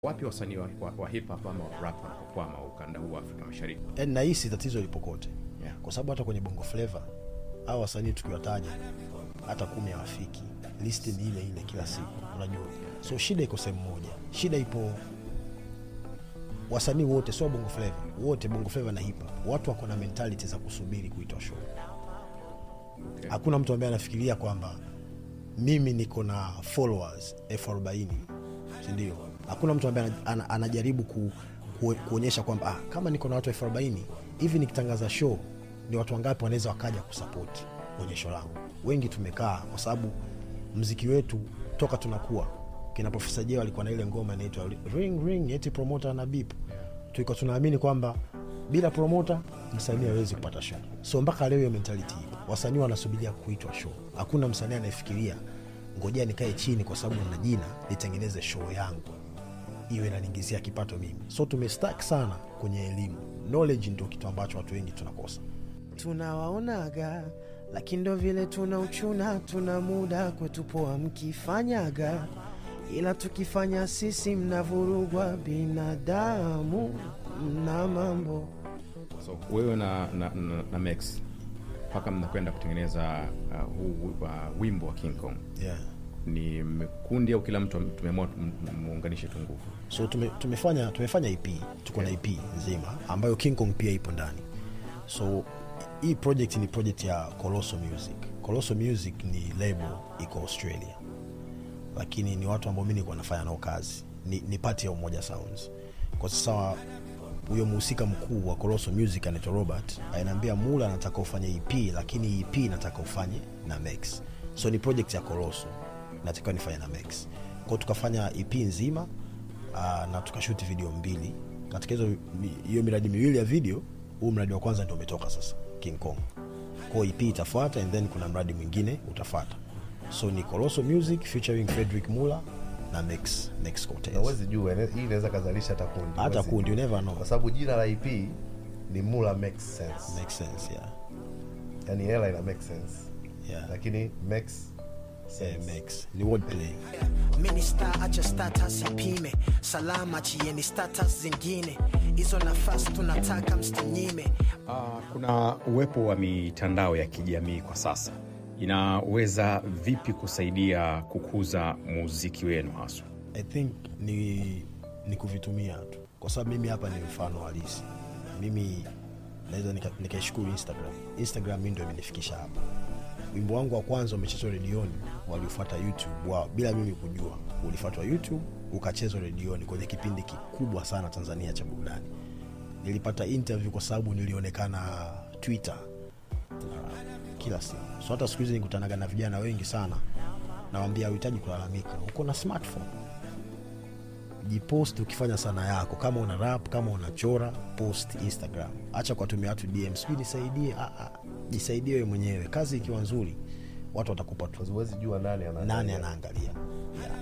Wapi wasanii wa, wa, wa hip hop ama wa rap wanapokwama ukanda huu wa Afrika Mashariki? yani nahisi tatizo lipo kote Yeah. kwa sababu hata kwenye bongo flava au wasanii tukiwataja hata kumi hawafiki listi ni ile ile kila siku unajua so shida iko sehemu moja shida ipo wasanii wote sio bongo flava wote bongo flava na hip hop watu wako na mentality za kusubiri kuitwa show Okay. hakuna mtu ambaye anafikiria kwamba mimi niko na followers elfu arobaini sindio hakuna mtu ambaye ana- ana- anajaribu ku, ku, kuonyesha kwamba ah, kama niko na watu elfu arobaini hivi nikitangaza show ni watu wangapi wanaweza wakaja kusapoti onyesho langu wengi tumekaa kwa sababu mziki wetu toka tunakuwa kina profesa jeo alikuwa na ile ngoma inaitwa ring ring eti promota na bip tulikuwa tunaamini kwamba bila promota msanii hawezi kupata show so mpaka leo hiyo mentality ipo wasanii wanasubiria kuitwa show hakuna msanii anayefikiria ngojea nikae chini kwa sababu na jina nitengeneze show yangu iwe inaniingizia kipato mimi so tumestak sana kwenye elimu knowledge ndio kitu ambacho watu wengi tunakosa tunawaonaga lakini ndo vile tuna uchuna tuna muda kwetu poa mkifanyaga ila tukifanya sisi mnavurugwa binadamu mna mambo So wewe na, na, na, na Max mpaka mnakwenda kutengeneza uh, huu uh, wimbo wa King Kong yeah. ni mkundi au kila mtu tumeamua m- m- muunganishe tu nguvu? so tume, tumefanya tumefanya ep tuko na ep nzima ambayo king kong pia ipo ndani so hii project ni project ya colosso music colosso music ni label iko australia lakini ni watu ambao mi nilikuwa nafanya nao kazi ni, ni pati ya umoja sounds kwa sasa huyo mhusika mkuu wa colosso music anaitwa robert anaambia mula anataka ufanye ep lakini ep nataka ufanye na max so ni project ya colosso natakiwa nifanye na max kwao tukafanya ep nzima uh, na tukashuti video mbili katika hizo mi- hiyo miradi miwili ya video huu mradi wa kwanza ndio umetoka sasa king kong kwao ep itafuata and then kuna mradi mwingine utafata so ni colosso music featuring frederick mula na max max Cortez. na uwezi jua ine- hii inaweza kazalisha hata kundi hata Huwezi kundi you jua. never know kwa sababu jina la ip ni mula makes sense makes sense yeah yani hela ina make sense yeah lakini makes yeah, makes ni wordplay Minister acha status ipime, salama chieni status zingine, hizo nafasi tunataka msinyime. Uh, kuna uwepo wa mitandao ya kijamii kwa sasa inaweza vipi kusaidia kukuza muziki wenu haswa? i think ni, ni kuvitumia tu kwa sababu mimi hapa ni mfano halisi mimi naweza nika- nikaishukuru instagram instagram mi ndo imenifikisha hapa wimbo wangu wa kwanza umechezwa redioni waliofuata youtube wao bila mimi kujua ulifuatwa youtube ukachezwa redioni kwenye kipindi kikubwa sana tanzania cha burudani nilipata interview kwa sababu nilionekana twitter na kila siku so hata siku hizi nikutanaga na vijana wengi sana nawambia hauhitaji kulalamika uko na smartphone jipost ukifanya sana yako kama una rap kama unachora post instagram acha kuwatumia watu dm sijui nisaidie ah, ah, jisaidie wewe mwenyewe kazi ikiwa nzuri watu watakupa tu huwezi jua nani ana nani anaangalia yeah.